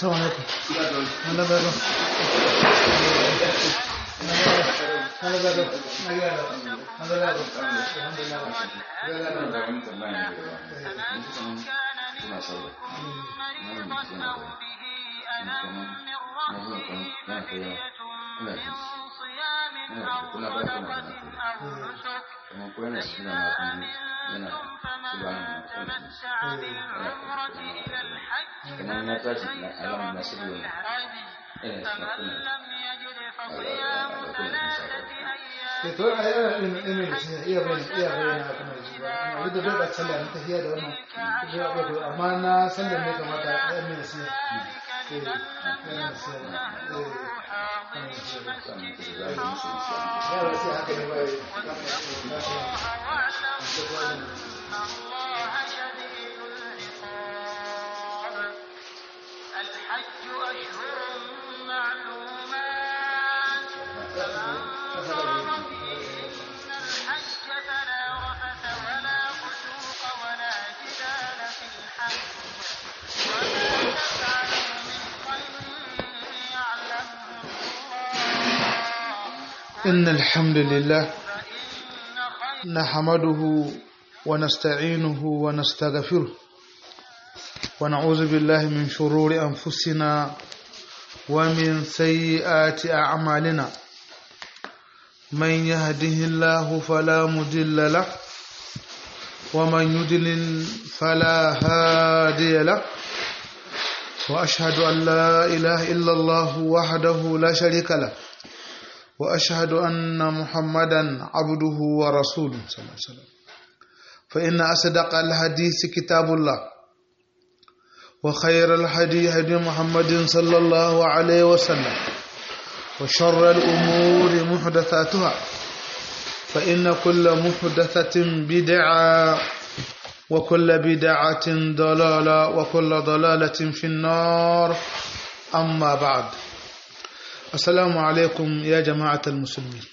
assalamu alaikum Allah baro Allah baro Allah baro kamar na tashi na alamun na shirya ne ina shi na kuna ke to ai ana ilimin ilimin da shi iya bayyana iya bayyana a kamar shi ba amma duk da bai da sallah na tafiya da wannan ya ba to amma na sallah ne kamata a yi mai nasiha eh yana nasiha eh yana nasiha sannan ku da za su yi ya ba sai haka ne ba yi na shi الحج أشهر معلومات فمن فرض فيهن الحج فلا رفث ولا فسوق ولا جدال في الحج وما تفعلوا من خير يعلمه الله إن الحمد لله فإن خير نحمده ونستعينه ونستغفره ونعوذ بالله من شرور أنفسنا ومن سيئات أعمالنا من يهده الله فلا مضل له ومن يضلل فلا هادي له وأشهد أن لا إله إلا الله وحده لا شريك له وأشهد أن محمدا عبده ورسوله صلى الله عليه وسلم فإن أصدق الحديث كتاب الله وخير الهدي هدي محمد صلى الله عليه وسلم وشر الأمور محدثاتها فإن كل محدثة بدعة وكل بدعة ضلالة وكل ضلالة في النار أما بعد Assalamu alaikum ya jama'atar musulmi.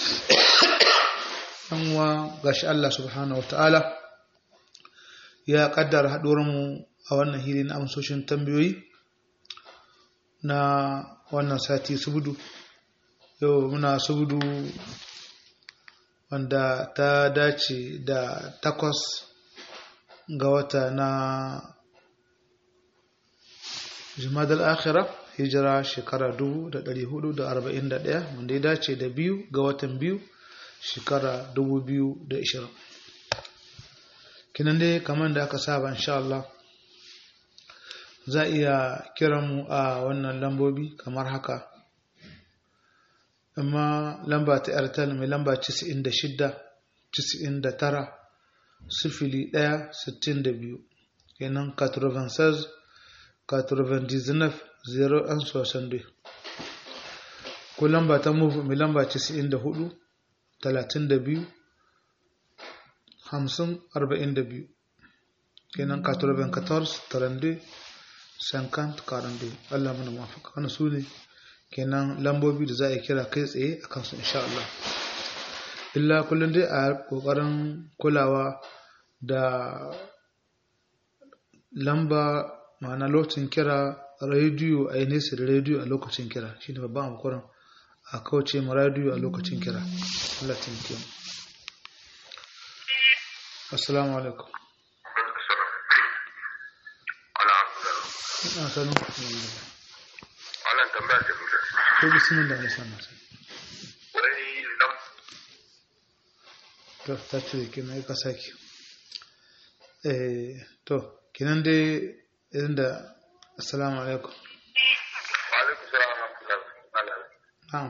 Yanwa gashi Allah subhanahu wa ta'ala ya kaddara haɗuwarmu a wannan hili na amsoshin tambayoyi na wannan sati subudu. Yau muna subudu wanda ta dace da takwas ga wata na Jumadal Akhirah. hijira shekara 441 wanda ya dace da biyu ga watan biyu shekara 2020 kinan dai kamar da aka saba insha Allah za iya kiran mu a wannan lambobi kamar haka amma lamba ta airtel mai lamba 96 99 sifili 1 62 kenan 96 99 0 an sosan dai ko lamba ta move mai lamba 94 32 50 42 kenan 94 32 50 42 Allah mana mafaka wani su ne kenan lambobi da za a kira kai tsaye a kansu insha Allah illa kullum dai a kokarin kulawa da lamba ma'ana lokacin kira rediyo a yi nesa da rediyo a lokacin kira shi ne babban amkuran a kauce ma rediyo a lokacin kira Allah taimake mu assalamu alaikum ina sanu wannan tambaya ce kuka ko bismillah da sana sai wai lam to ta ce kina ka saki eh to kinan dai idan da assalamu alaikum wa alaikum salam wa rahmatullahi na'am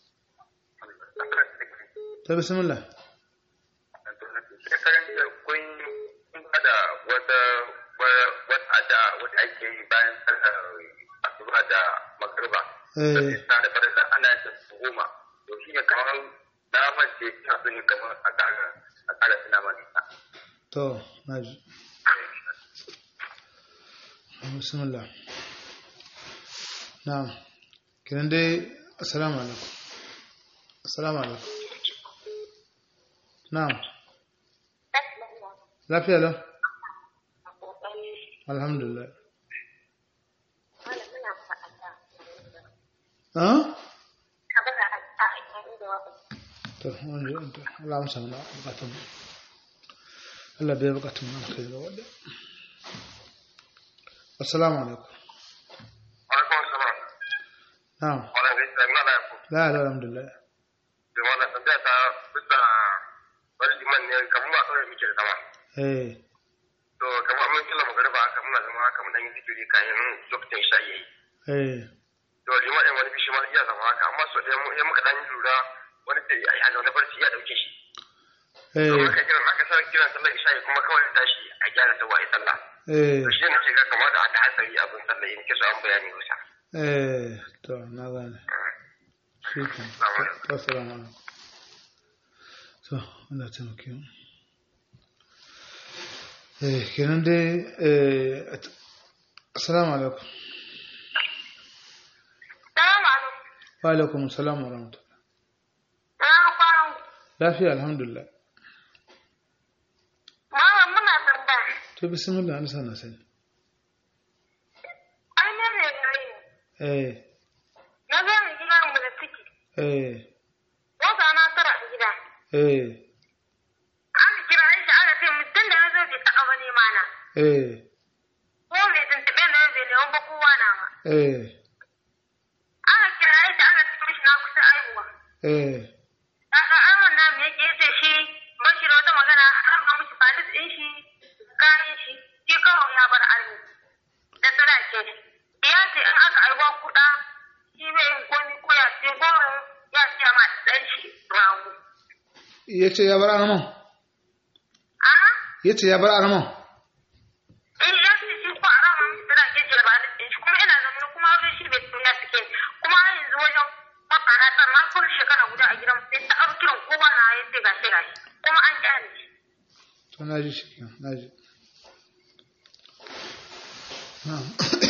to bismillah shekaran da kun kun da wata wata da wata ake yi bayan sallar asuba da magriba eh na da farilla ana yin ta goma to shi ne kamar na mance ina son yi kamar a ƙara a ƙara tuna mana ita to naji bismillah na'am kinan dai assalamu alaikum assalamu alaikum na'am lafiya lau alhamdulillah ah ka bada a a inda wa to wani to Allah musa mana bukatun mu. Allah bai bukatun mu kai da wadda assalamu alaikum alaikum salam na'am wannan ne sai mana ku la la alhamdulillah da wannan tambaya ta bisa wani liman ne kamar ba kawai muke da zama eh to kamar mun kila magariba haka muna zama haka mun dan yi zikiri kayan lokacin isha yayi eh to liman ɗin wani bishi ma iya zama haka amma so ɗaya mu- ya muka dan lura wani sai ai haka wani barci ya dauke shi to eh muka kiran aka sa kiran sallar isha kuma kawai ya tashi a gyara ta wai sallah eh to shi ne ce ga kamar da aka hatsari abin sallah yin kisa an bayani wasa eh to na gane shi ke to assalamu alaikum to Allah ta muke eh kenan dai eh at- assalamu alaikum salamu alaikum wa alaikum assalam wa rahmatullah na kwanan lafiya alhamdulillah mama muna tambaya to bismillah an sana sani ai ne ne gare ni eh na zo mu gida mu da ciki eh wata na tara a gida eh aka kira shi aka ce mutum da na zo bai taɓa ba ne mana eh ko bai tuntuɓe na bai neman ba kowa na ma eh aka kira shi aka ce mishi na kusa aihuwa eh kaga amon na me yake yace shi bashi da wata magana an ba mishi falis ɗin shi kayan shi shi kawai ya bar armi da sadake shi ya ce in aka aiwa kuɗa shi bai yin komi ko ya ce goro ya ce ma ɗan shi rago yace ya bar arman a'a yace ya bar arman in ya ce shi ko a rama mishi sadake shi da falis ɗin shi kuma ina zaune kuma wajen shi bai tuna suke kuma har yanzu wajen wata na tar na kuma shekara guda a gidan sai ta ɗauki kiran kowa na ya ce gashi gashi kuma an kyale shi to na ji shi kenan na ji na'am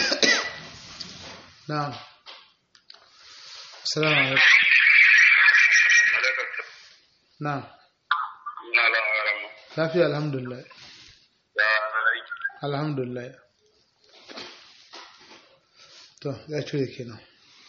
na'am assalamu alaikum na'am na lamarin lafiya alhamdulillah ya alhamdulillah to ya cire kenan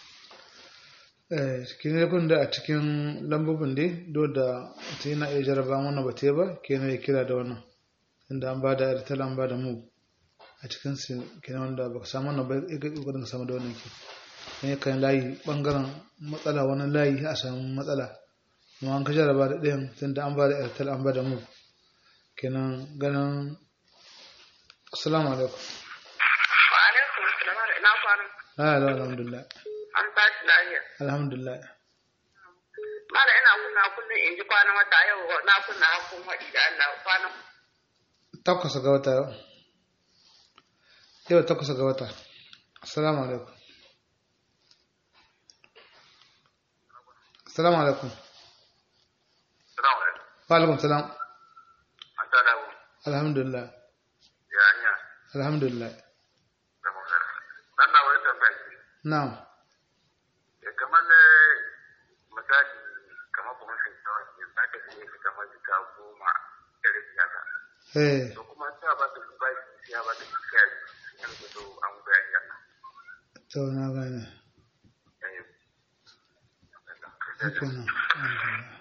eh kenan kun da a cikin lambobin dai do da ta yana iya jaraba wannan ba ta yi ba kenan ya kira da wannan inda an ba da airtel an ba da mu a cikin su kenan wanda baka samu wannan ba ya ga kokarin ka samu da wannan ke ne kan layi bangaren matsala wani layi a samu matsala amma an ka jaraba da ɗayan tunda an ba da airtel an ba da mu kenan ganin assalamu alaikum wa alaikum salam ina kwana la la alhamdulillah an tashi lafiya alhamdulillah mara ina kunna kullum in ji kwanan wata yau na kunna hakun haɗi da Allah kwanan takwas ga wata yau yau takwas ga wata assalamu alaikum assalamu alaikum salamu alaikum wa alaikum salam an ta dawo alhamdulillah ya hanya alhamdulillah da magana dan na wani tambaya ce na'am ya kamar ne misali kamar kuma sai ta wani za ka je ka kamar jika goma da rabi haka eh to kuma ta ba ta ba shi ya ba ta shi ya yi shi ne to an bayani haka to na gane eh haka nan alhamdulillah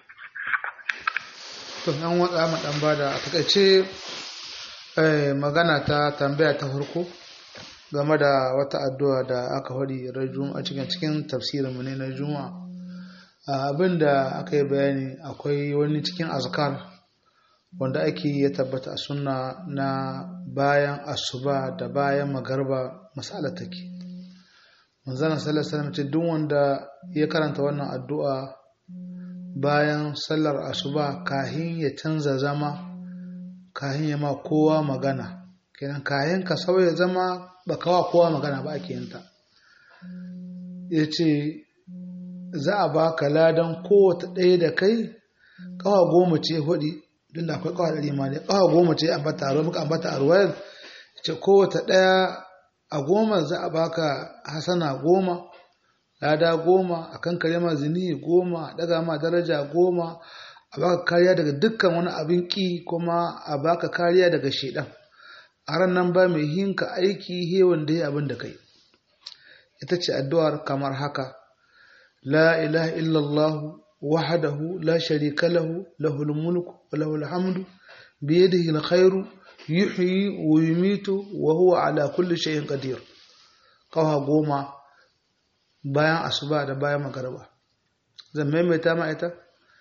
to yan watsa mu dan bada a takaice eh magana ta tambaya ta farko game da wata addu'a da aka faɗi ran a cikin cikin tafsirin mu ne na juma'a abin da aka yi bayani akwai wani cikin azkar wanda ake ya tabbata a sunna na bayan asuba da bayan magarba masala take manzana sallar sallar ce duk wanda ya karanta wannan addu'a bayan sallar asuba kahin ya canza zama kahin ya ma kowa magana kenan kahin ka sauya zama ba kawa kowa magana ba ake yinta ya ce za a ba ka ladan kowace ɗaya da kai kawa goma ce hudi don da akwai kawa ɗari ma ne kawa goma ce ambata a muka ambata a ruwayar ce kowace ɗaya a goma za a baka hasana goma lada goma a kan kare ma zini goma a daga ma daraja goma a baka kariya daga dukkan wani abin ki kuma a baka kariya daga shaidan a ran nan ba mai hinka aiki he wanda ya abin da kai ita ce addu'ar kamar haka la ilaha illallah wahdahu la sharika lahu lahul mulku wa lahul hamdu bi yadihi alkhairu yuhyi wa yumitu wa huwa ala kulli shay'in qadir kawa goma bayan asuba da bayan magarba zan maimaita ma ita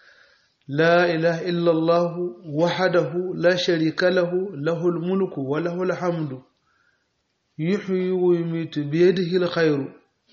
la ilaha illallah wahdahu la sharika lahu lahul mulku wa lahul hamdu yuhyi wa yumitu bi yadihi alkhairu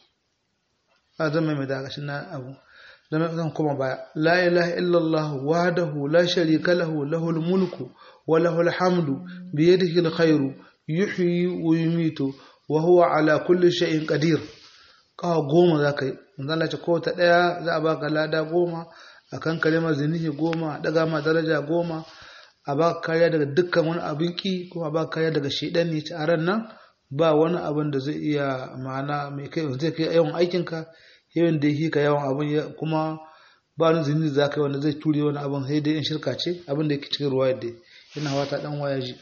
zan maimaita ga na abu zan kuma baya la ilaha illallah wahdahu la sharika lahu lahul mulku wa lahul hamdu bi yadihi alkhairu yuhyi wa yumitu wa huwa ala kulli shay'in qadir kawa goma za ka yi manzala ce kowace ɗaya za a baka lada goma a kan kalimar zinihi goma a ɗaga ma daraja goma a baka kariya daga dukkan wani abin ki kuma a baka kariya daga shaidan ne a ran nan ba wani abin da zai iya ma'ana mai kai zai kai yawan aikinka yawan da yake ka yawan abin kuma ba wani zinihi za ka yi wanda zai ture wani abin sai dai in shirka ce abin da yake cikin ruwa yadda yana wata ɗan waya ji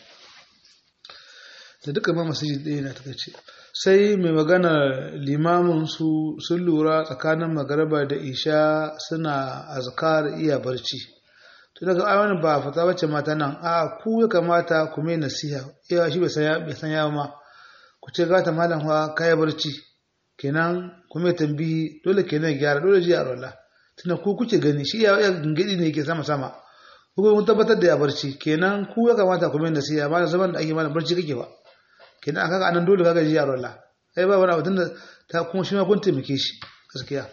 da duka ma masajid ɗaya na ta ce sai mai magana limamin su sun lura tsakanin magaraba da isha suna azkar iya barci to daga ayyana ba fata bace mata nan a ku ya kamata ku mai nasiha iya shi bai san yawa ma ku ce gata malam fa kai barci kenan ku mai tambihi dole kenan gyara dole ji a rola tunda ku kuke gani shi iya gingidi ne yake sama sama ku kun tabbatar da ya barci kenan ku ya kamata ku mai nasiha ba da zaman da ake mana barci kake ba kenan aka ga anan dole kaga ji yaro Allah sai ba wani abin da ta kuma shi ma kun taimake shi gaskiya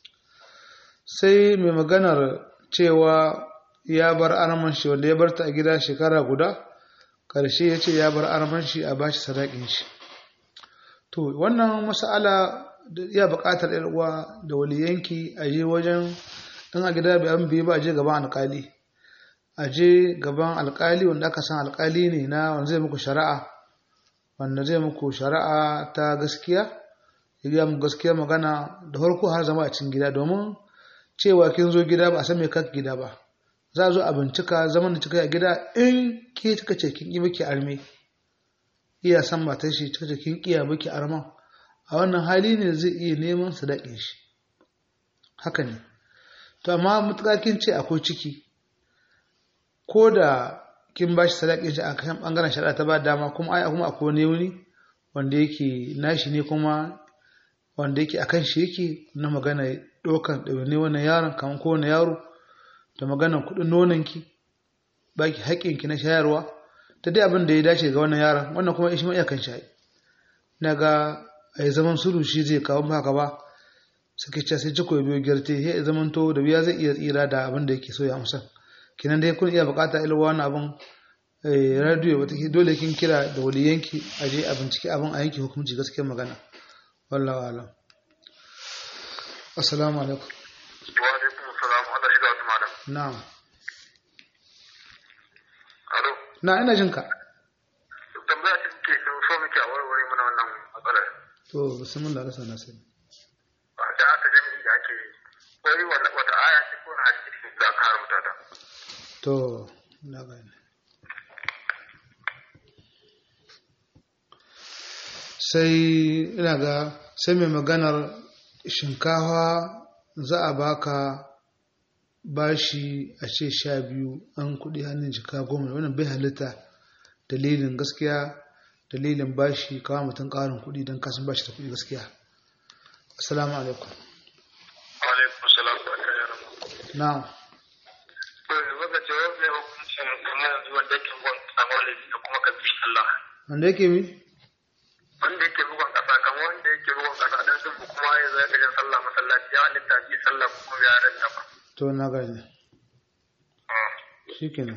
sai mai maganar cewa ya bar arman shi wanda ya bar ta a gida shekara guda karshe ya ce ya bar arman shi a bashi sadakin shi to wannan mas'ala ya buƙatar yar uwa da waliyanki a je wajen in a gida bai an biyu ba a je gaban alƙali a je gaban alƙali wanda aka san alƙali ne na wanda zai muku shari'a wanda zai muku shari'a ta gaskiya ya mu gaskiya magana da farko har zama a cikin gida domin cewa kin zo gida ba a san me kaka gida ba za a zo a bincika zaman da kika a gida in ke kika ce kin yi miki arme iya san matar shi kika ce kin kiya miki arman a wannan hali ne zai iya neman sadakin shi haka ne to amma mutuka kin ce akwai ciki ko da kin bashi sadakin shi a kan bangaren shari'a ta ba dama kuma ai kuma akwai wani wuni wanda yake nashi ne kuma wanda yake akan shi yake na magana dokan ɗaune wannan yaron kamar ko wani yaro da maganar kuɗin nonanki baki haƙƙinki na shayarwa ta dai abin da ya dace ga wannan yaron wannan kuma shi ma iyakan shayi na ga a yi zaman sulu shi zai kawo haka ba suke ce sai ciko ya biyo gyarte ya zaman to da biya zai iya tsira da abin da yake so ya amsa kinan dai kun iya bukata ilwa wani abin radio wata dole kin kira da waliyanki a je a bincike abin a yanke hukunci gaskiyar magana wallahu alam assalamu alaikum wa alaikum assalam Allah shiga wata malam na'am alo na ina jin ka tambaya ce ke so so muke a warware mana wannan matsalar to bismillah da sana sai ba ta aka jami'i da ake yi wai wanda- wata aya ce ko na hadisi da aka haramta ta to na gane sai ina ga sai mai maganar shinkawa za a baka bashi a ce sha biyu an kudi hannun jika goma wannan bai halitta dalilin gaskiya dalilin bashi kawo mutum karin kudi don kasan bashi da kudi gaskiya assalamu alaikum alaikum salam da aka yi rabu na'am to yanzu ka ce wani hukuncin kuma yanzu wanda yake bugon kasa maulidi da kuma ka bi Allah wanda yake mi wanda yake bugon kasa kamar wanda yake bugon kasa dan sun kuma ya zai kajin sallah masallaci ya halitta bi sallah kuma ya ranta ba to na gane shikenan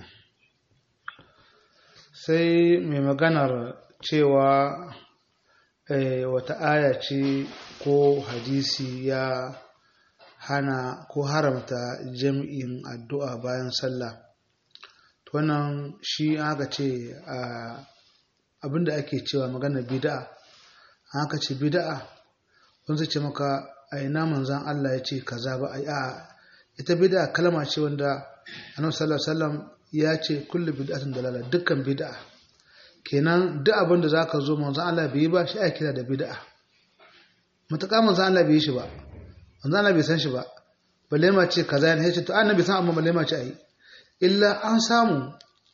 sai mai maganar cewa eh, wata aya ce ko hadisi ya hana ko haramta jam'in addu'a bayan sallah to wannan shi aka ce a abinda ake cewa maganar bid'a aka ce bid'a wani zai ce maka a ina manzan Allah ya ce kaza ba a yi a ita bid'a kalma ce wanda annabi sallallahu alaihi wasallam ya ce kullu bid'atin dalala dukkan bid'a kenan duk abin da zaka zo manzon Allah bai yi ba shi ake kira da bid'a mutaka manzon Allah bai yi shi ba manzo Allah bai san shi ba balle ma ce kaza ne ce to annabi san amma balle ma ce ayi illa an samu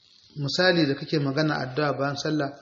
misali da kake magana addu'a bayan sallah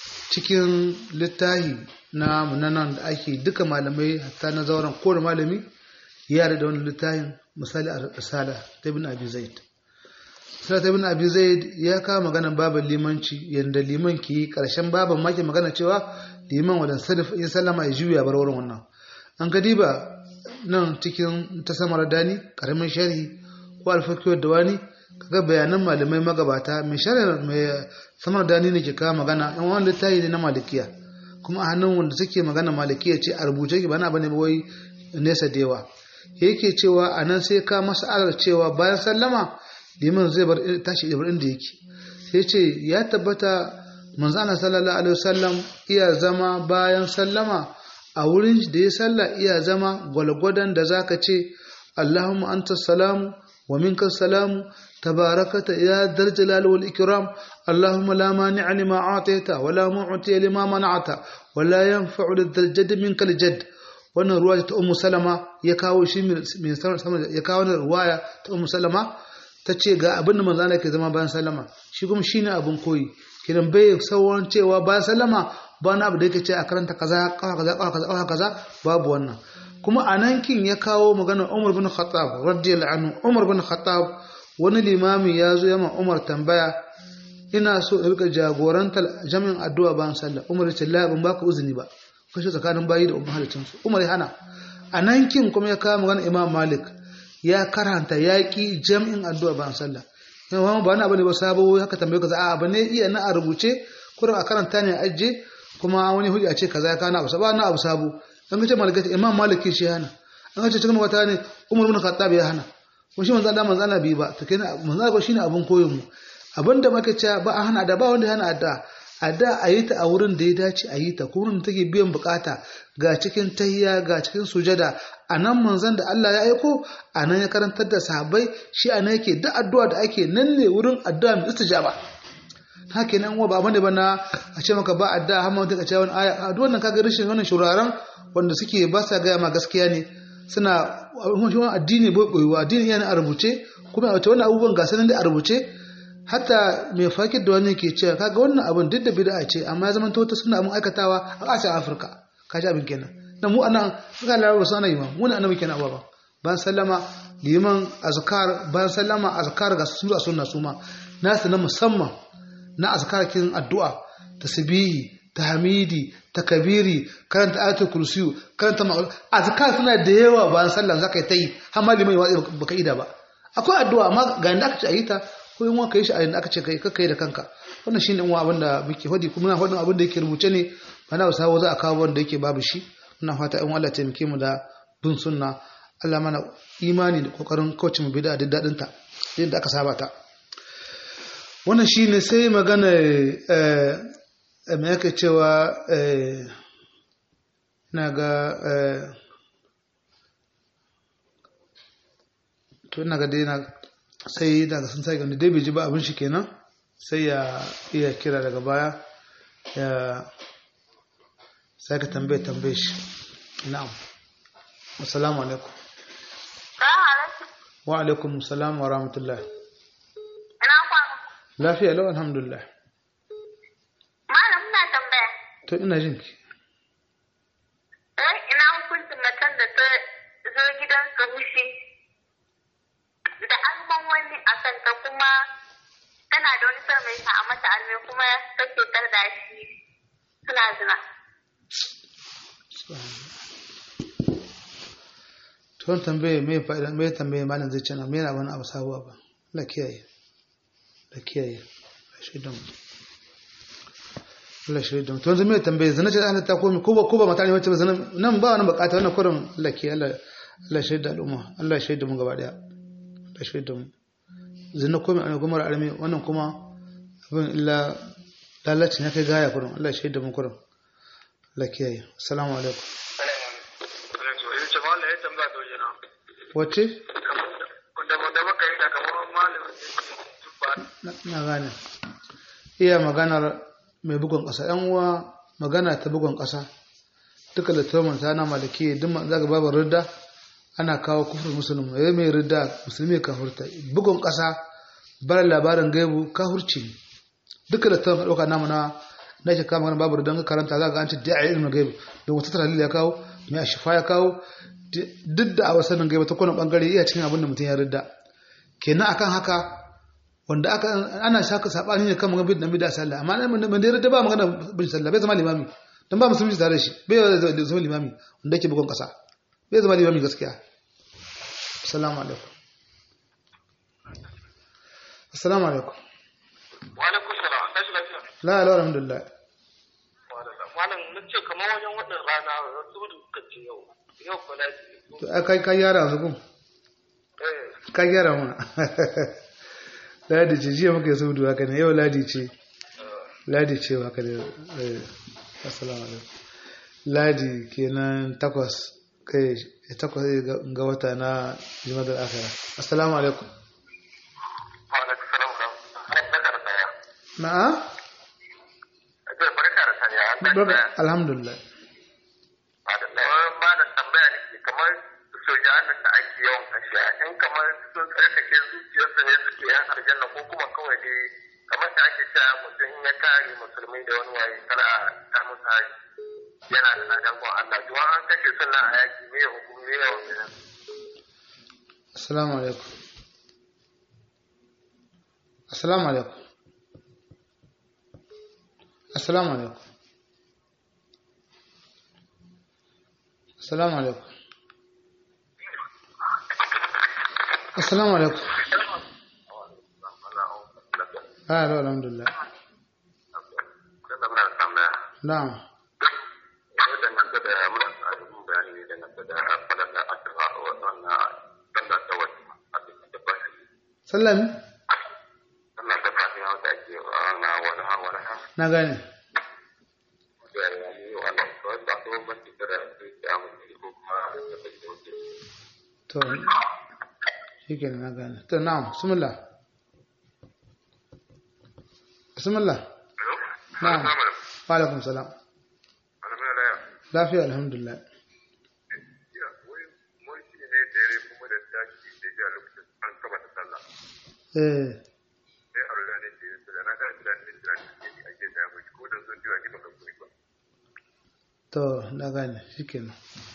cikin littahi na munanan da ake duka malamai hatta na zauren kowane malami ya da wani littahin misali a risala ta ibn abi zaid risala ta ibn abi zaid ya kawo maganar baban limanci yanda liman ke yi karshen baban ma ke magana cewa liman wadan sadaf in sallama ya juya bar wurin wannan an ka diba nan cikin ta samar dani karamin sharhi ko alfakiyar da wani kaga bayanan malamai magabata mai sharhi mai samar dani ne ke kawo magana yan wani littafi ne na malikiya kuma a hannun wanda suke magana malikiya ce a rubuce ki bana bane wai nesa da yawa yake cewa a nan sai ka mas'alar cewa bayan sallama liman zai bar tashi da inda yake sai ce ya tabbata manzana sallallahu alaihi wasallam iya zama bayan sallama a wurin da ya salla iya zama gwalgwadon da zaka ce Allahumma anta salamu wa minka salamu tabarakata ya dal jalal wal ikram Allahumma la mani'a lima a'tayta wa la mu'tiya lima mana'ta wa la yanfa'u lidhal jadd minka al jadd wannan ruwaya ta ummu salama ya kawo shi min sama ya kawo wannan ruwaya ta ummu salama ta ce ga abin da manzo ke zama bayan sallama shi kuma shine abin koyi kiran bai sauran cewa bayan sallama ba na abu da yake ce a karanta kaza kawa kaza kawa kaza kawa kaza babu wannan kuma a nan kin ya kawo maganar Umar bin Khattab radiyallahu anhu Umar bin Khattab wani limami ya zo yamma Umar tambaya ina so in rika jagorantar jami'in addu'a bayan sallah Umar ya ce la ban baka uzuni ba kashe tsakanin bayi da umar halicin su Umar ya hana a nan kin kuma ya kawo maganar Imam Malik ya karanta yaƙi jami'in addu'a bayan sallah yawan ba na bane ba sabo haka tambaye kaza a bane iya na a rubuce kurin a karanta ne a ajiye kuma wani hujja ce kaza ya kana abu sabo na abu sabo an ce malaka imam maliki shi hana an ce cikin wata ne umar bin khattab ya hana kun shi manzo Allah manzo Allah bi ba to kenan manzo Allah shine abun koyon mu abinda muka ce ba a hana da ba wanda hana adda adda a yi ta a wurin da ya dace a yi ta wurin da take biyan bukata ga cikin tahiyya ga cikin sujada a nan manzon da Allah ya aiko a nan ya karantar da sahabbai shi a nan yake duk addu'a da ake nan ne wurin addu'a mai istijaba haka nan uwa ba bane ba na a ce maka ba addu'a har ma wata kace wani aya addu'a nan kaga rashin wannan shuraren wanda suke ba sa gaya ma gaskiya ne suna wani addini bai koyuwa addini yana a rubuce kuma a wata wani abubuwan ga sanan da a rubuce hatta mai fakir da wani ke cewa kaga wannan abin duk da bid'a ce amma ya zama ta suna mun aikatawa a ƙasashen Afirka kaji abin kenan na mu anan suka larabar su ana yi ma mu na annabi kenan ba ban sallama liman azkar ban sallama azkar ga su a sunna suma nasu na musamman na azkar kin addu'a tasbihi tahmidi takabiri karanta ayatul kursiyu karanta azkar suna da yawa bayan sallan zaka yi ta yi har ma liman ya baka ida ba akwai addu'a amma ga inda aka ce a yi ta ko in wanka yi shi a inda aka ce kai kakkai da kanka wannan shine in abin da muke hodi kuma na hodin abin da yake rubuce ne ba na wasu za a kawo wanda yake babu shi muna fata in Allah taimake mu da bin sunna Allah mana imani da kokarin kauce mu bid'a da dadin ta yadda aka saba ta wannan shine sai magana eh me yake cewa eh na ga eh to ina ga dai na sai daga sun sai gani dai bai ji ba abin shi kenan sai ya iya kira daga baya ya sai ka tambaye tambaye shi na'am assalamu alaikum wa alaikum assalam wa rahmatullah Ina kwana. lafiya lau alhamdulillah Malam ina tambaya. to ina jin ki Eh, ina hukuncin macen da ta zo gidan su hushi da alman wani a kanta kuma tana da wani son mai sa a mata alme kuma take tar da shi suna zina. to wani tambaye me fa'ida me tambaye malam zai ce na me yana wani abu sabuwa ba la kiyaye la kiyaye la shaidan Allah shi da mutum zai tambaye zana ce Allah ta komi ko ba ko ba mata ne wacce ba zana nan ba wani bukata wannan kurin Allah ke Allah Allah shi da al'umma Allah shi da mu gaba daya Allah shi da mu zana komi an gumar arme wannan kuma abin illa lalacin ya kai gaya kurin Allah shi da mu kurin Allah ke yi assalamu alaikum wacce na gane iya maganar mai bugun ƙasa ‘yan uwa magana ta bugun ƙasa duka da turman ta na malaki duk za ga babu rudda ana kawo kufur musulmi ya mai ridda musulmi ka hurta bugun ƙasa bar labarin gaibu ka hurci ne duka da ta ɗauka namu na na ke kama babu riddan karanta za ga an ce da a ilmin gaibu da wata tara ya kawo mai a shifa ya kawo duk da a wasannin gaibu ta kwanan bangare iya cikin abin da mutum ya ridda kenan akan haka wanda aka ana shaka sabani ne kan magana bin da sallah amma mun da ridda ba magana bin sallah bai zama limami dan ba musulmi tare da shi bai zama limami wanda yake bugun ƙasa bai zama limami gaskiya assalamu alaikum assalamu alaikum wa alaikum salam tashi lafiya la la alhamdulillah malam na ce kamar wajen wannan rana su da kuka ce yau yau ko lafi to ai kai kai yara su kun eh kai yara ma ladi ce jiya muka yi saudu haka ne yau ladi ce ladi ce haka ne eh assalamu alaikum ladi kenan takwas kai takwas ga wata na jimadar akhira assalamu alaikum wa alaikum salam ka barka da saya na'a ake barka da saya an da Barka- saya alhamdulillah ba da tambaya ne ke kamar sojan da ake yawan kashe in kamar sun tsarkake zuciyarsu ne suke yan aljanna ko kuma kawai dai kamar da ake cewa mutum in ya kare musulmi da wani waye kar a ta musu haji yana da ladan gon Allah to an kashe sunna a yaki me ya hukumi me ya hukumi assalamu alaikum assalamu alaikum assalamu alaikum assalamu alaikum assalamu alaikum ah hello alhamdulillah na'am sallami na gane to shi ke na gane to na'am bismillah bismillah na'am wa alaikum salam lafiya alhamdulillah eh to na gane shi kenan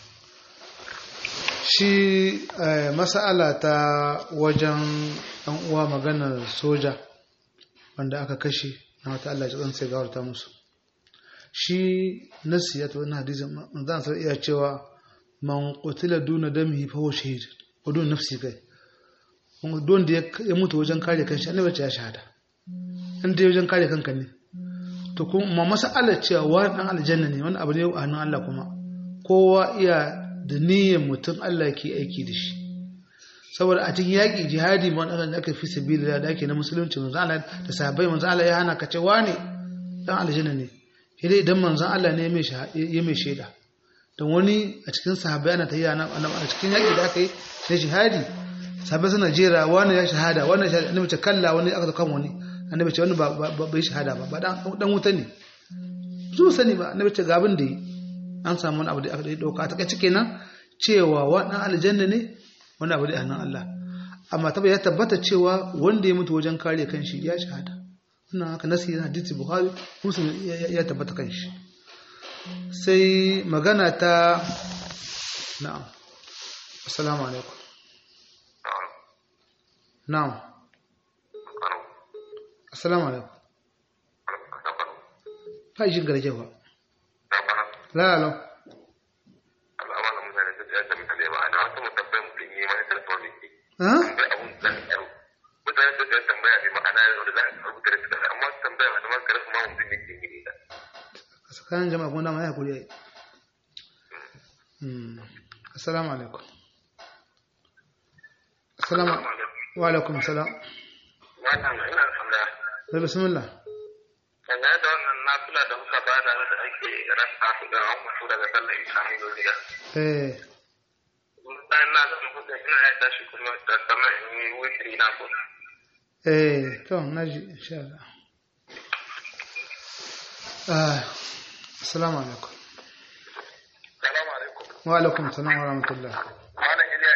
shi eh, mas'ala ta wajen ɗan uwa maganar soja wanda aka kashe na wata Allah ya sai gawarta musu shi nasi ya tabbata hadisin manzon sai iya cewa man qutila duna damihi fa huwa shahid wa dun nafsi kai don da ya mutu wajen kare kanshi annabi ce ya shahada in dai wajen kare kanka ne to kuma mas'alar cewa wani dan aljanna ne wani abu ne a hannun Allah kuma kowa iya da niyyar mutum Allah ke aiki da shi saboda a cikin yaƙi jihadi ma wanda aka fi sabilillah da ake na musulunci manzo Allah da sahabbai manzo Allah ya hana ka ce wane dan aljanna ne sai dai idan manzo Allah ne ya mai shaida don wani a cikin sahabbai ana ta yi a cikin yaƙi da aka yi na jihadi sahabbai suna jera wani ya shahada wani ya shahada annabi ce kalla wani aka kan wani annabi ce wani ba bai shahada ba ba dan wuta ne su sani ba annabi ce ga abin da yi an samu wani abu da aka dauka ta kai kenan cewa wannan aljanna ne wani abu da hannun Allah amma tabbata ya tabbata cewa wanda ya mutu wajen kare kanshi ya shahada wannan haka nasi yana hadisi buhari muslim ya tabbata kanshi sai magana ta na'am assalamu alaikum na'am assalamu alaikum fa jin garjewa la la ha tsakanin jama'a kuma dama ya kuri yayi assalamu alaikum assalamu wa alaikum salam da bismillah dangane da wannan nafila da muka bada da ake rasa su da an mutu daga sallar islamiyya eh bayan na zama hudu ina ya tashi kuma da sama in yi witri na ku eh to naji insha Allah ah assalamu alaikum salamu alaikum wa alaikum salam wa rahmatullah malam iliya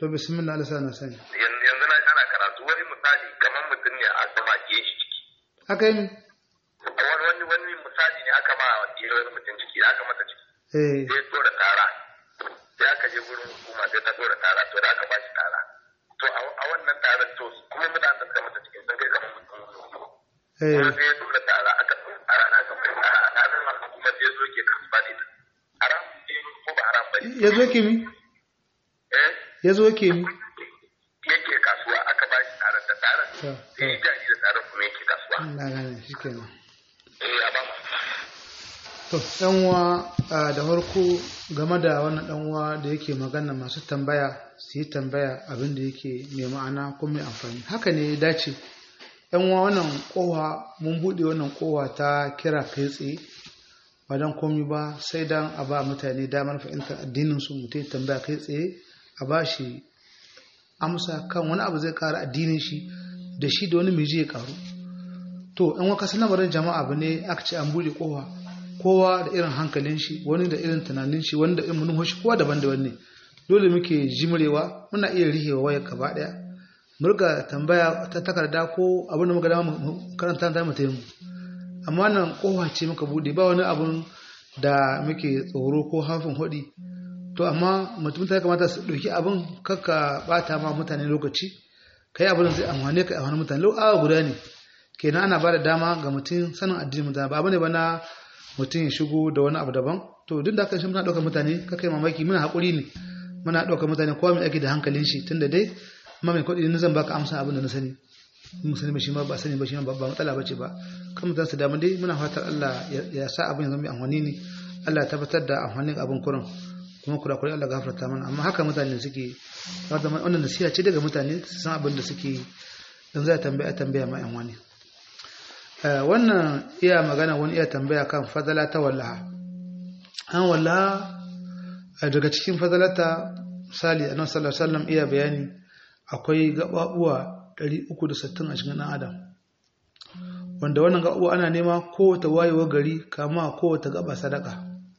to bismillah Allah sana sani Yanzu yanzu na ana karatu wani misali kamar mutum ne a sama ke shi ciki. haka yi Wani wani wani misali ne aka ma ɗiyar wani mutum ciki aka mata ciki. eh Sai ya tura tara. Sai aka je gurin hukuma sai ta tura tara to da aka ba shi tara. To a a wannan taron to kuma mutanen da suka mata cikin sun kai kamar mutum hudu. eh Kuma sai ya tura tara aka tura tara na aka bai tara a taron nan kuma sai ya zo ke kasuwa da ita. Haram ne ko ba haram ba ne? ya zo ke mi Eh? ya zo ke mi yake kasuwa aka ba shi tarar da tarar to sai ya gaji da tarar kuma yake kasuwa na gane shi kenan eh a ba to dan uwa a, da farko game da wannan dan uwa da yake magana masu tambaya su yi tambaya abin da yake mai ma'ana ko mai amfani haka ne ya dace yan uwa wannan kowa mun bude wannan kowa ta kira kai tsaye ba dan komi ba sai dan a ba mutane damar fahimtar addinin su mutum ya tambaya kai tsaye a ba shi amsa kan wani abu zai kara addinin shi da shi da wani miji ya karu to in waka lamarin jama'a abu ne aka ce an buɗe kowa kowa da irin hankalin shi wani da irin tunanin shi wani da irin manufar shi kowa daban daban ne dole muke jimrewa muna iya rihewa wayar gaba daya mu riga tambaya ta takarda ko abin da muka dama mu karanta ta mu tayi amma nan kowa ce muka buɗe ba wani abun da muke tsoro ko hafin hudi to amma mutum ta kamata su ɗauki abin kakka bata ma mutane lokaci kai abin da zai amfane ka amfani mutane lau awa guda ne kenan ana ba da dama ga mutum sanin addinin mutane ba abu ne ba na mutum ya shigo da wani abu daban to duk da haka shi muna ɗaukar mutane ka kai mamaki muna haƙuri ne muna ɗaukar mutane kowa mai ake da hankalin shi tunda dai amma mai kuɗi na zan baka amsa abin da na sani mun sani ba shi ma ba sani ba shi ma ba matsala ba ce ba kan mutane su damu dai muna fatar Allah ya sa abin ya zama mai amfani ne Allah ya tabbatar da amfanin abin kurin kuma kurakurai Allah gafarta mana amma haka mutane suke wannan nasiha ce daga mutane su san abin da suke dan za a tambaya tambaya ma yan wani wannan iya magana wani iya tambaya kan fadala ta wallaha an wallaha daga cikin fadalata misali annabi sallallahu alaihi wasallam iya bayani akwai gababuwa 360 a cikin dan adam wanda wannan gababuwa ana nema kowace wayewar gari kama kowace gaba sadaka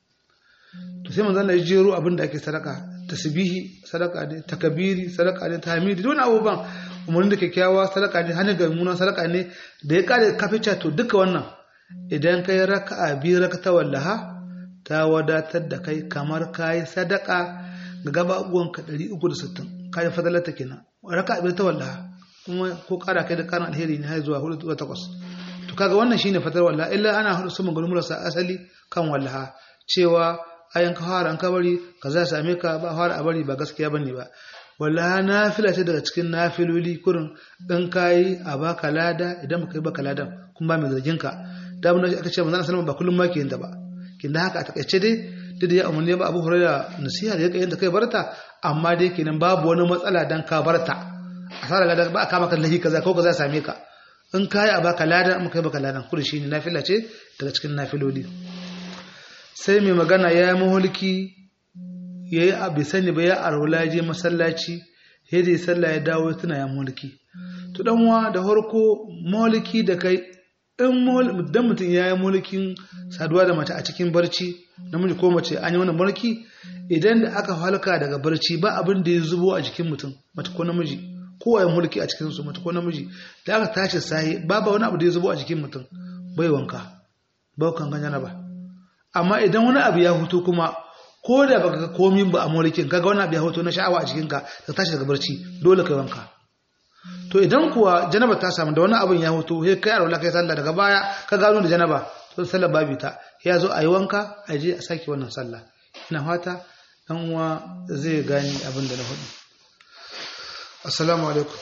to sai manzon Allah ya jero abin da ake sadaka tasbihi sadaka ne takabiri sadaka ne tahmidi don abubuwan umarni da kyakkyawa sadaka ne hannun ga munan sadaka ne da ya kare kafica to duka wannan idan kai raka'a biyu rakata wallaha ta wadatar da kai kamar kayi sadaka ga gababuwan ka 360 kayi fadalata kenan raka'a biyu ta wallaha kuma ko kara kai da karin alheri ne har zuwa 4 zuwa 8 to kaga wannan shine fadar wallaha illa ana hudu sun magana murasa asali kan wallaha cewa ayan ka fara an ka bari ka za same ka ba fara a bari ba gaskiya bane ba wala nafila ce daga cikin nafiloli kurin dan kai a baka lada idan baka yi baka ladan kun ba mai zargin ka da mun aka ce manzon sallallahu ba kullum ma ke yin ta ba kin da haka a takaice dai duk da ya umarni ba Abu Hurairah nasiha da yake yin ta kai barta amma dai kenan babu wani matsala dan ka barta asara ladan ba ka maka lahi kaza ko kaza same ka in kai a baka ladan in kai baka ladan kurin shine nafila ce daga cikin nafiloli sai mai magana ya yi mahulki ya yi abu sani ba ya arwula je masallaci ya je sallah ya dawo tuna ya mulki to dan wa da harko mulki da kai in dan mutum ya yi mulkin saduwa da mace a cikin barci namiji ko mace an yi wannan mulki idan da aka halka daga barci ba abin da ya zubo a jikin mutum mace ko namiji kowa ya mulki a cikin su mace ko namiji da aka tashi sahi babu wani abu da ya zubo a jikin mutum bai wanka ba kan ganya ba amma idan wani abu ya hutu kuma ko da baka ga komin ba a mulkin kaga wani abu ya hoto na sha'awa a cikinka ka tashi daga barci dole kai wanka to idan kuwa janaba ta samu da wani abin ya hoto sai kai arwala kai sallah daga baya ka gano da janaba to sallah babu ta ya zo a yi wanka a je a sake wannan sallah ina fata dan uwa zai gani abin da na hudu assalamu alaikum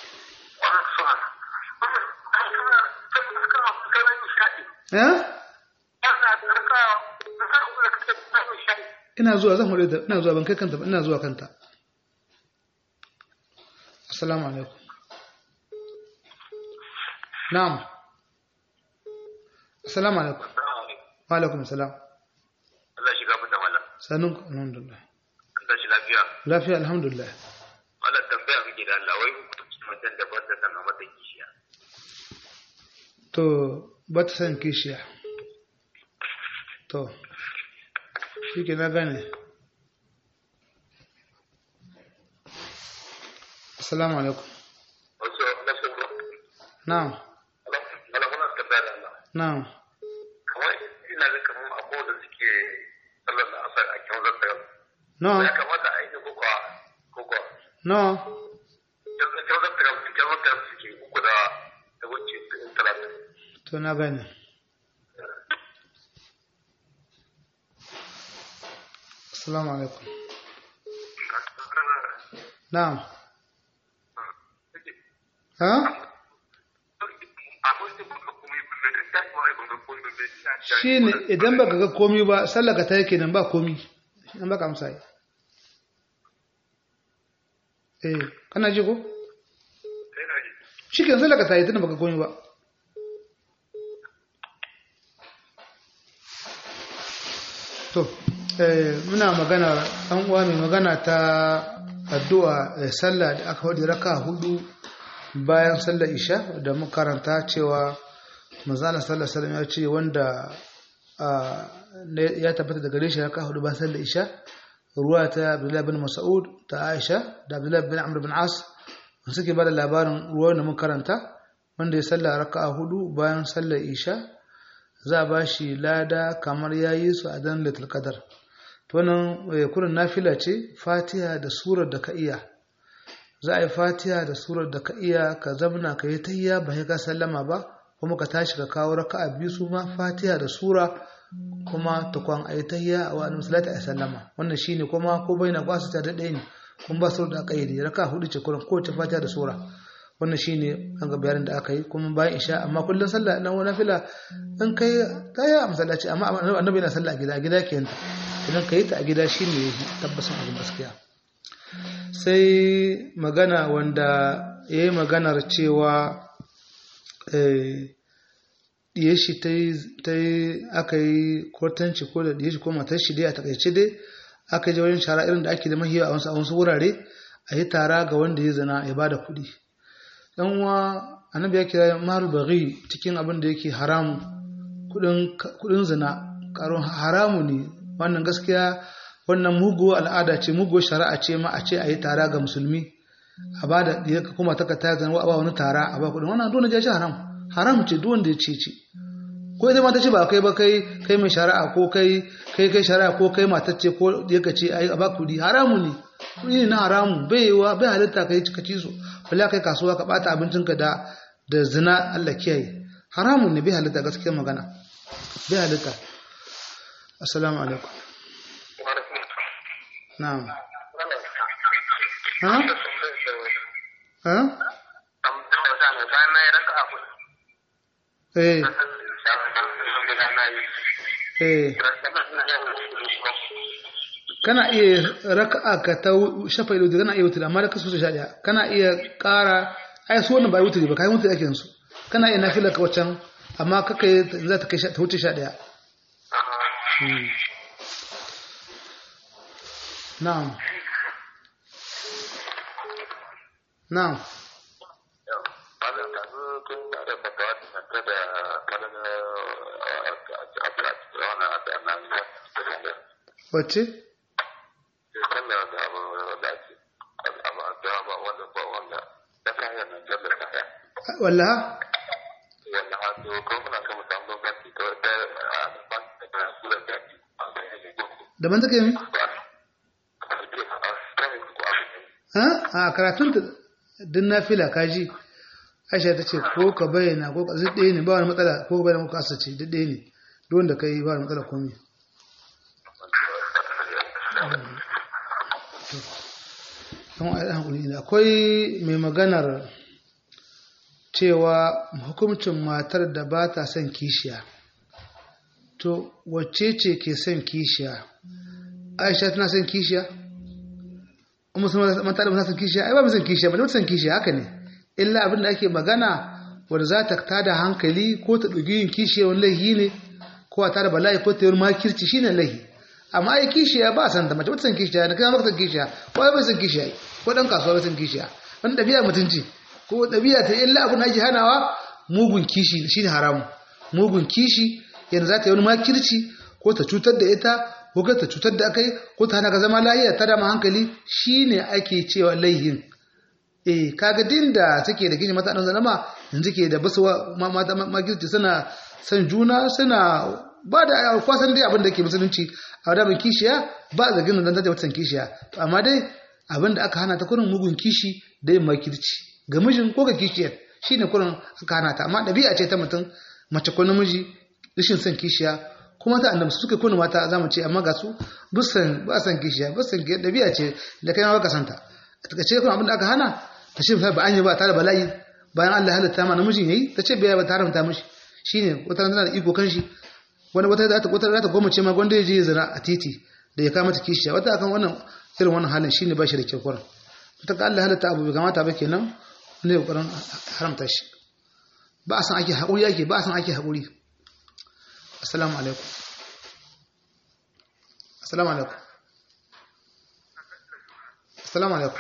eh ina zuwa zan hore da ina zuwa ban kai kanta ba ina zuwa kanta assalamu alaikum na'am assalamu alaikum wa alaikum assalam Allah shiga fita mallam sanun ku alhamdulillah an tashi lafiya lafiya alhamdulillah mallam tambaya muke da Allah wai hukuncin mutum da ba ta san a mata kishiya to ba ta san kishiya to shi ke na gane assalamu alaikum wasu nasu na'am alamunan tambaya da Allah na'am kamar ina ga kamar abubuwa da suke sallar da asar a kyau zata no ya kamata a yi da kuka kuka no kyau zata kyau zata suke uku da da wuce talatin to na gane assalamu alaikum na'am ha shine idan baka ga komi ba sallaka ta yake nan ba komi nan baka amsa yi eh kana ji ko shi ke sallaka ta yi tunda baka komi ba to eh muna magana an uwa mai magana ta addu'a eh, sallah da aka wadi raka hudu bayan sallar isha da muka karanta cewa manzana sallar sallam ya ce wanda ah, ne- ya tabbata daga gare shi raka hudu bayan sallar isha ruwa ta abdullahi bin mas'ud ta aisha da abdullahi bin amr bin as wanda suke bada labarin ruwan da muka karanta wanda ya sallar raka hudu bayan sallar isha za a ba shi lada kamar ya yi su a dan litul qadar to nan eh, kurin nafila ce fatiha da surar da ka iya za a yi fatiha da surar da ka iya ka zamna ka yi tayya ba sai ka sallama ba kuma ka tashi ka kawo raka'a biyu su ma fatiha da sura kuma tukwan a yi tayya a wani musulata a sallama wannan shine kuma ko bai na kwasu ta daɗe ne kuma ba su da ƙayyade raka'a hudu ce kurin kowace fatiha da sura wannan shine an ga bayanin da aka yi kuma bayan isha amma kullum sallah na wani fila in kai ta yi a masallaci amma annabi yana sallah a gida a gida ke yanta idan ka yi ta a gida shine ya tabbasin abin gaskiya sai magana wanda ya yi maganar cewa ɗiye shi ta yi aka yi kotanci ko da ɗiye shi ko matar shi dai a takaice dai aka je wajen shara irin da ake da mahiya a wasu a wasu wurare a yi tara ga wanda ya zina ya bada kuɗi dan uwa annabi ya kira maru baghi cikin abin da yake haramu kuɗin zina karon haramu ne wannan gaskiya wannan mugu al'ada ce mugu shari'a ce ma a ce a yi tara ga musulmi a ba da ya kuma ta ta zan a ba wani tara a ba kudin wannan dole ya ce haram haram ce duk wanda ya ce ce ko ita mata ce ba kai ba kai kai mai shari'a ko kai kai kai shari'a ko kai matacce ko ya ka ce a ba kudi haramu ne kudi ne na haramu bai wa bai halitta kai ka ci su bala kai kasuwa ka bata abincinka da da zina Allah kiyaye haramun ne bai halitta gaskiyar magana bai halitta assalamu alaikum نعم ها ها ايه ايه kana iya raka'a ka ta shafa ido kana iya wutar amma da ka so sha daya kana iya ƙara ai su wannan ba wutar ba kai wutar ake su kana iya nafila ka wacan amma kaka za ta kai ta wuce sha daya نعم نعم wacce? wallaha? daban take mi? a karatun ta din nafila kaji aisha ta ce ko ka bayyana ko ka zai ɗaya ne ba wani matsala ko ka bayyana ko ka asace duk ɗaya ne duk wanda ka yi ba wani matsala komi akwai mai maganar cewa hukuncin matar da ba ta son kishiya to wacce ce ke son kishiya aisha tana son kishiya kuma sun mata da san kishiya ai ba mu san kishiya ba da san kishiya haka ne illa abin da ake magana wanda za ta tada hankali ko ta ɗugi yin kishiya wani laihi ne ko a tada bala'i ko ta yi makirci shine laihi amma ai kishiya ba san ta mace ba ta san kishiya da kai ma san kishiya ko ai ba san kishiya ko dan kasuwa ba san kishiya wani ɗabi'a mutunci ko ɗabi'a ta illa abin da ake hanawa mugun kishi shine haramu mugun kishi yanzu za ta yi wani makirci ko ta cutar da ita ko ka ta cutar da akai ko ta hana ka zama lahiya ta dama hankali shine ake cewa laihin eh kaga din da take da kishi mata dan zalama yanzu ke da basu mata magirci suna san juna suna ba da kwasan dai abin da ke musulunci a da mai kishiya ba da ginin dan ta wata kishiya to amma dai abin da aka hana ta kurin mugun kishi da yin makirci ga mijin ko ga kishiyar shine kurin aka hana ta amma ɗabi'a ce ta mutum mace ko namiji rashin son kishiya kuma ta annabi suka kuna mata za mu ce amma ga su busan ba san kishiya busan ki ɗabi'a ce da kai ma baka santa a takaice kuma abin da aka hana ta ce ba an yi ba tare bala'i bayan Allah ya halitta ma namijin yayi ta ce bai ba tare mata mishi shine wata tana da iko kan shi wani wata za ta wata za ta goma ce ma gwanda ya je zina a titi da ya kama ta kishiya wata akan wannan irin wannan halin shine ba shi da kyau kurin wata ka Allah halitta abu bai kamata ba kenan ne kokarin haramta shi ba a san ake haƙuri ake ba a san ake haƙuri assalamu alaikum assalamu alaikum assalamu alaikum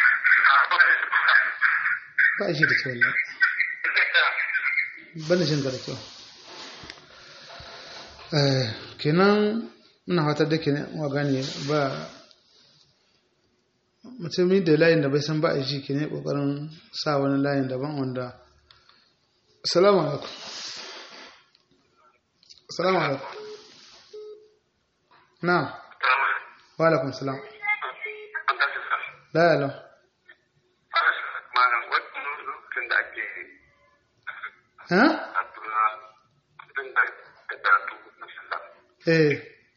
ba a shi da kyau ne bane jin da kyau kenan muna hatar da ke wa gane ba mutumin da layin da bai san ba a shi ke ne kokarin sa wani layin daban wanda salamu alaikum salamu alaikum na wa alaikum salam la ya lau eh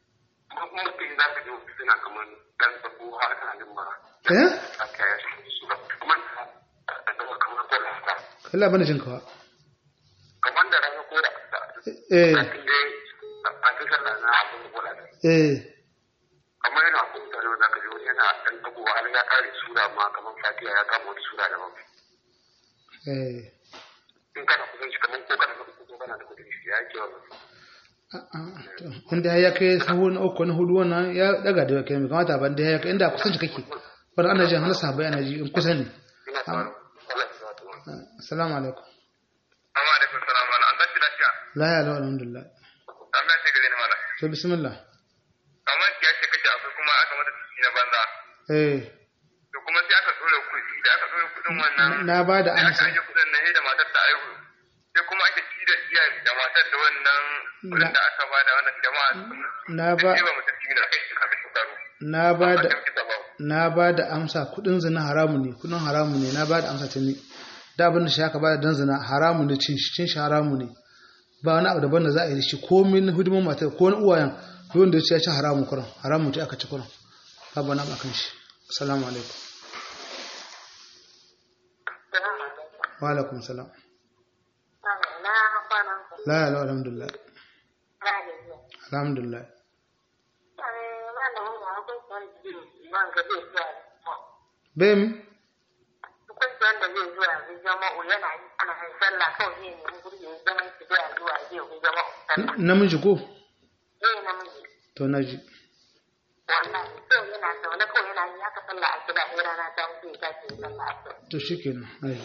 eh Allah bane jin kawa kamar da rana ko da eh eh kamar yana kuma da za ka ji wani yana ɗan tagowa har ya kare sura ma kamar fatiha ya kama wani sura daban eh in kana kusan shi kamar ko kana da ko kana da kudin shi ya ke wannan inda ya kai sahu na uku na hudu wannan ya daga da kai mai kamata ban da ya kai inda kusan kake wanda ana jin hana sahabbai ana ji in kusa ne ina tsaron Allah ya zata wannan assalamu alaikum amma alaikum salam wala an tashi lafiya la ya lau alhamdulillah Allah ya gare ni mala to bismillah amma ya ce kace akwai kuma aka mata ciki na banza eh to kuma sai aka dole kuɗi da aka dole kuɗin wannan na ba da sai aka amsa aje kuɗin nan da matar ta aihu sai kuma ake ci da iya da matar da wannan kuɗin da aka ba da wannan jama'a na ba sai ba mutum cikin da kai kafin su taru na ba da kan kita ba na ba da amsa kudin zina haramu ne kudin haramu ne na ba da amsa ta ne da abin da shi aka ba da dan zina haramu ne cin shi cin shi haramu ne ba wani abu daban da za a yi da shi komai na hidimin matar ko wani uwayen duk wanda ya ce ya ci haramu kuran haramu ce aka ci kuran babu wani abu akan shi assalamu alaikum wa alaikum salam na kwanan ku la ya la alhamdulillah na da zuwa alhamdulillah malamin ya hukunci wanda zai zuwa bai mi hukunci wanda zai zuwa zai zama yana yi ana yin sallah kawai zai nemi gurbi ya zama su zuwa zuwa zai yi zama sallah namiji ko zai namiji to na ji wannan kawai yana zaune kawai yana yi haka sallah a gida in rana ta wuce ya tashi ya sallah a gida to shi kenan aiki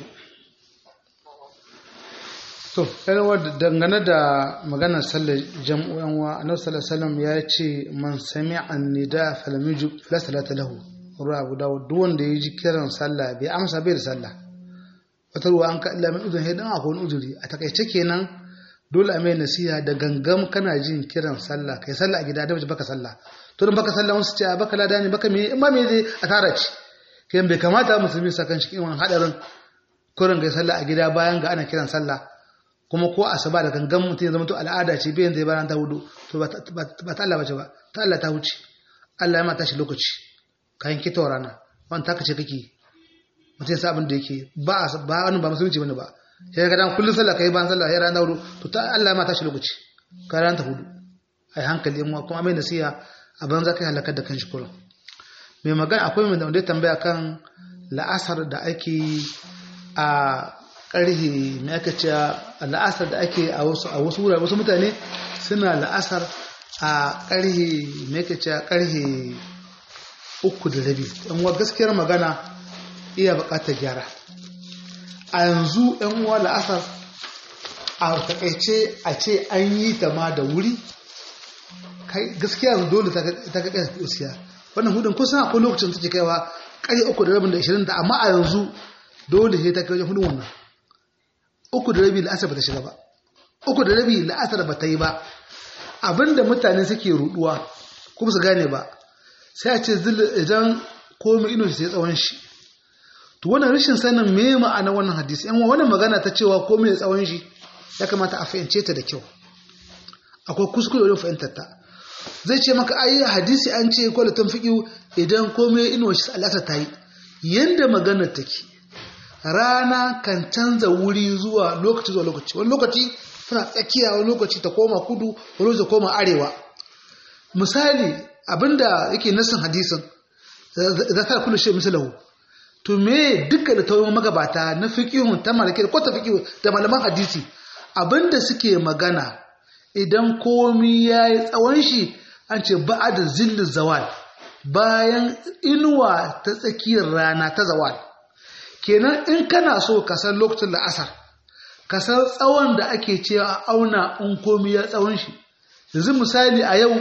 to yarwa dangane da maganar sallar jam'u yan wa annabi sallallahu alaihi wasallam ya ce man sami'a an-nida falam yujib la salata lahu ruwa abu dawud duk wanda ya ji kiran sallah bai amsa bai da sallah wata ruwa an ka illa min uzun hidan akwai wani uzuri a takaice kenan dole a mai nasiha da gangam kana jin kiran sallah kai sallah a gida da baka sallah to dan baka sallah wasu ce a baka lada ne baka me in ma me zai a tara ci kai bai kamata musulmi sa kan shi irin hadarin kurin ga sallah a gida bayan ga ana kiran sallah kuma ko asuba da gangan mutum ya zama to al'ada ce bayan zai bayan ta hudu to ba ta ba ta Allah bace ba ta Allah ta wuce Allah ya mata shi lokaci kayan kitowar rana wani taka ce kake mutum ya sa abin da yake ba a ba wani ba musulunci bane ba sai ga dan kullun sallah kai bayan sallah ya rana hudu to ta Allah ya mata shi lokaci ka ran ta hudu ai hankali in kuma mai nasiha a banza kai halakar da kanshi kullum mai magana akwai mai da ya tambaya kan la'asar da ake a ƙarhe mai aka ce la'asar da ake a wasu a wasu wurare wasu mutane suna la'asar a ƙarhe mai aka ce ƙarhe uku da rabi yan uwa gaskiyar magana iya buƙatar gyara a yanzu yan uwa la'asar a takaice a ce an yi ta ma da wuri kai gaskiya yanzu dole ta ka kai usiya wannan hudun kusan akwai lokacin take kaiwa ƙarfe uku da rabin da ishirin da amma a yanzu dole sai ta kai wajen hudu wannan uku da rabi la'asar ba ta shiga ba uku da rabi la'asar ba ta yi ba abinda mutane suke ruduwa kuma su gane ba sai a ce idan komai ino sai tsawon shi to wannan rashin sanin me ma'ana wannan hadisi yan wannan magana ta cewa komai tsawon shi ya kamata a fahimce ta da kyau akwai kuskure wajen fahimtar ta zai ce maka ayi hadisi an ce ko latin fiqi idan komai ino shi al'asar ta yi yanda maganar take rana kan canza wuri zuwa lokaci zuwa lokaci wani lokaci tana tsakiya wani lokaci ta koma kudu wani lokaci ta koma arewa misali abinda yake nasin hadisin za ta kullu shi misalahu to me duka da tawayin magabata na fiqihun ta malaki ko ta fiqihu da malaman hadisi abinda suke magana idan komi yayi tsawon shi an ce ba'da zillu zawal bayan inuwa ta tsakiyar rana ta zawal kenan in kana so ka san lokacin la'asar ka san tsawon da ake cewa a auna in komi ya tsawon shi yanzu misali a yau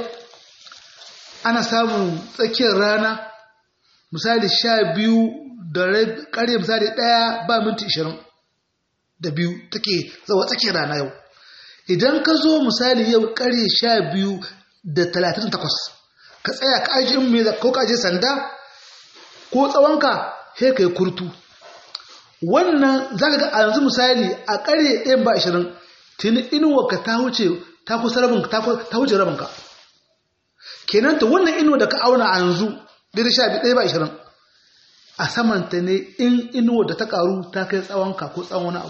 ana samun tsakiyar rana misali sha biyu da ƙarye misali ɗaya ba minti ishirin da biyu take zawa tsakiyar rana yau idan ka zo misali yau ƙarye sha biyu da talatin takwas ka tsaya ka aji in mai ko ka aje sanda ko tsawonka sai ka yi kurtu wannan za ka ga a yanzu misali a ƙarye ɗayan ba ashirin tuni inuwa ta wuce ta kusa rabin ta wuce rabinka kenan ta wannan inuwa da ka auna a yanzu daidai sha biyu ɗaya ba ashirin a samanta ne in inuwa da ta ƙaru ta kai tsawonka ko tsawon wani abu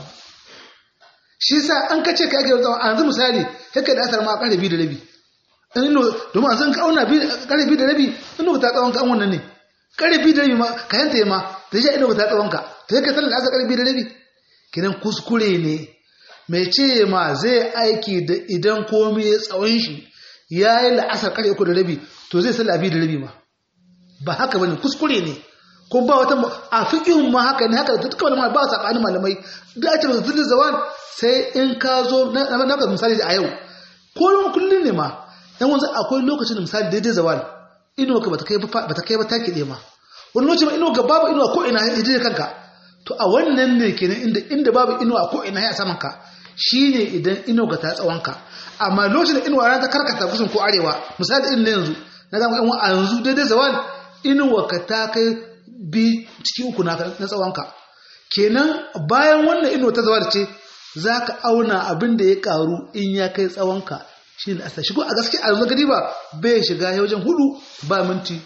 shi sa an kace ka yake tsawon a yanzu misali kai da asar ma a ƙarfe biyu da rabi in inuwa domin a zan ka auna ƙarfe biyu da rabi inuwa ta tsawon ka an wannan ne ƙarfe biyu da rabi ma ka yanta ma da ya inuwa ta tsawon ka ta yake sallar asar ƙarfe biyu da rabi kenan kuskure ne mai ce ma zai aiki da idan komai ya tsawon shi ya yi la'asar ƙarfe uku da rabi to zai sallar biyu da rabi ma ba haka bane kuskure ne ko ba wata a fiqhun ma haka ne haka duka wani ba sabanin malamai da ake masa zulul zawan sai in ka zo na ka misali a yau ko kullun ne ma dan wanzu akwai lokacin da misali daidai zawal ino ka bata kai bata kai ba take ɗaya ma wani lokacin ino ga babu ino ko ina ya kanka to a wannan ne kenan inda inda babu ino a ko ina ya saman ka shine idan ino ga ta tsawon ka amma lokacin da ino ran ta karkata kusan ko arewa misali irin yanzu na zama yan a yanzu daidai zawal inuwa ka ta kai bi ciki uku na tsawonka kenan bayan wannan inuwa ta zawar ce za ka auna abin da ya karu in ya kai tsawonka shi ne asa shigo a gaske a yanzu gadi ba bai shiga ya wajen hudu ba minti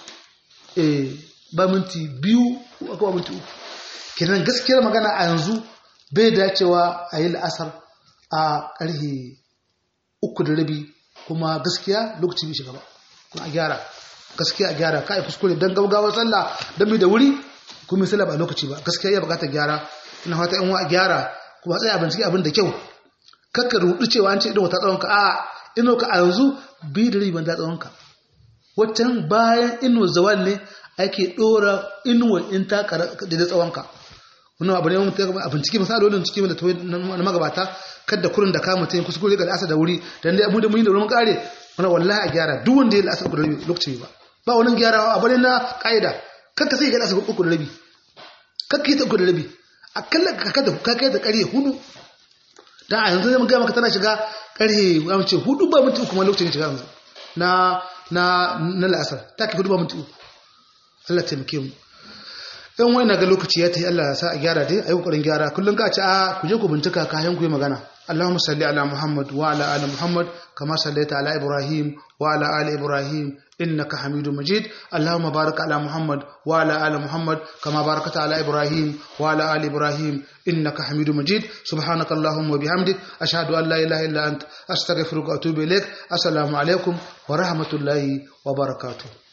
ba minti biyu ko ba minti uku kenan gaskiyar magana a yanzu bai dacewa a yi la'asar a ƙarfe uku da rabi kuma gaskiya lokaci bai shiga ba kuma a gyara gaskiya a gyara kai kuskure dan gaugawar sallah dan mai da wuri kuma sallah ba lokaci ba gaskiya ya bukatar gyara ina fata in wa gyara kuma tsaya bincike abin da kyau kakka rudu cewa an ce idan wata tsawon ka a ino ka a yanzu bi da riban da tsawon ka waccan bayan ino zawal ne ake dora inuwa in ta kara da tsawon ka wannan abu ne mun ta a bincike misalolin cikin da na magabata kada kurin da ka mutum kuskure ga asa da wuri dan dai mu da mun yi da wurin kare wannan wallahi a gyara duk wanda ya la'asar da lokaci ba ba wani gyarawa a bane na ƙa'ida kanka sai ya gada sabu uku da rabi kanka yi ta uku da rabi a kallon ka kada ka kai da ƙarye hudu da a yanzu zai gaya maka tana shiga ƙarye ya mace hudu ba minti uku ma lokacin ya shiga yanzu na na na la'asar ta kai hudu ba minti uku Allah taimake mu ɗan wani ga lokaci ya ta yi Allah ya sa a gyara dai a yi ƙoƙarin gyara kullum ka ce a ku je ku bincika kayan ku yi magana اللهم صل على محمد وعلى آل محمد كما صليت على إبراهيم وعلى آل إبراهيم إنك حميد مجيد اللهم بارك على محمد وعلى آل محمد كما باركت على إبراهيم وعلى آل إبراهيم إنك حميد مجيد سبحانك اللهم وبحمدك أشهد أن لا إله إلا أنت أستغفرك وأتوب إليك السلام عليكم ورحمة الله وبركاته